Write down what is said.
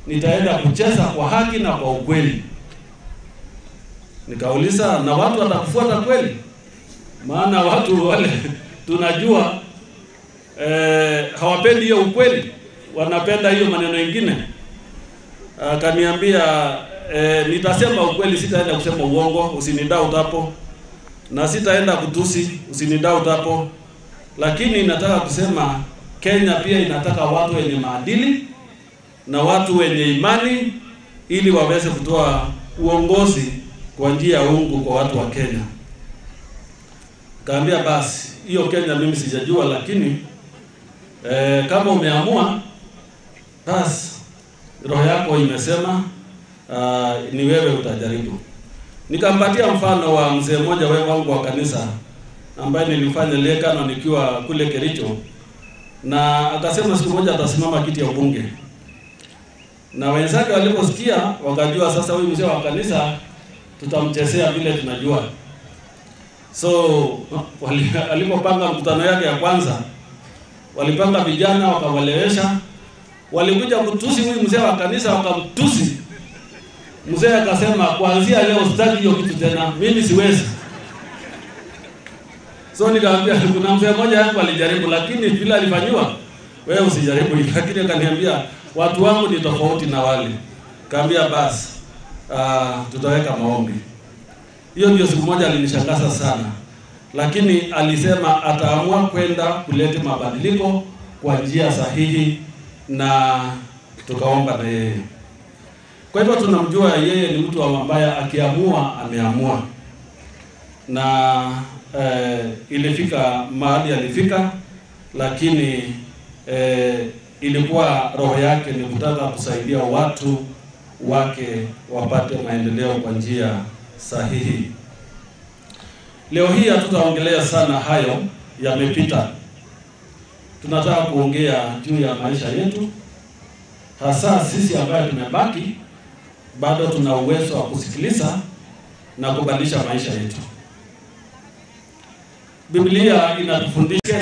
nitaenda kucheza kwa haki na kwa ukweli. Nikauliza, na watu watakufuata kweli? Maana watu wale tunajua eh, hawapendi hiyo ukweli, wanapenda hiyo maneno mengine. Akaniambia eh, nitasema ukweli, sitaenda kusema uongo, usinidoubt hapo, na sitaenda kutusi, usinidoubt hapo, lakini nataka kusema Kenya pia inataka watu wenye maadili na watu wenye imani ili waweze kutoa uongozi kwa njia ya uungu kwa watu wa Kenya. Kaambia basi hiyo Kenya mimi sijajua, lakini eh, kama umeamua basi roho yako imesema uh, ni wewe utajaribu. Nikampatia mfano wa mzee mmoja wewe wangu wa kanisa ambaye nilifanya lekano nikiwa kule Kericho, na akasema siku moja atasimama kiti ya ubunge, na wenzake waliposikia wakajua sasa huyu mzee wa kanisa tutamchezea vile tunajua. So wali- alipopanga mkutano yake ya kwanza, walipanga vijana wakawalewesha, walikuja kutusi huyu mzee wa kanisa, wakamtusi mzee. Akasema kuanzia leo sitaki hiyo kitu tena, mimi siwezi. So nikamwambia kuna mzee mmoja yangu alijaribu, lakini vile alifanyiwa, wewe usijaribu hivi. Lakini akaniambia watu wangu ni tofauti na wale. Kaambia basi, uh, tutaweka maombi. Hiyo ndio siku moja alinishangaza sana, lakini alisema ataamua kwenda kuleta mabadiliko kwa njia sahihi, na tukaomba na yeye. Kwa hivyo tunamjua yeye ni mtu ambaye akiamua ameamua, na eh, ilifika mahali alifika, lakini eh, ilikuwa roho yake ni kutaka kusaidia watu wake wapate maendeleo kwa njia sahihi. Leo hii hatutaongelea sana hayo, yamepita. Tunataka kuongea juu ya maisha yetu, hasa sisi ambayo tumebaki bado tuna uwezo wa kusikiliza na kubadilisha maisha yetu. Biblia inatufundisha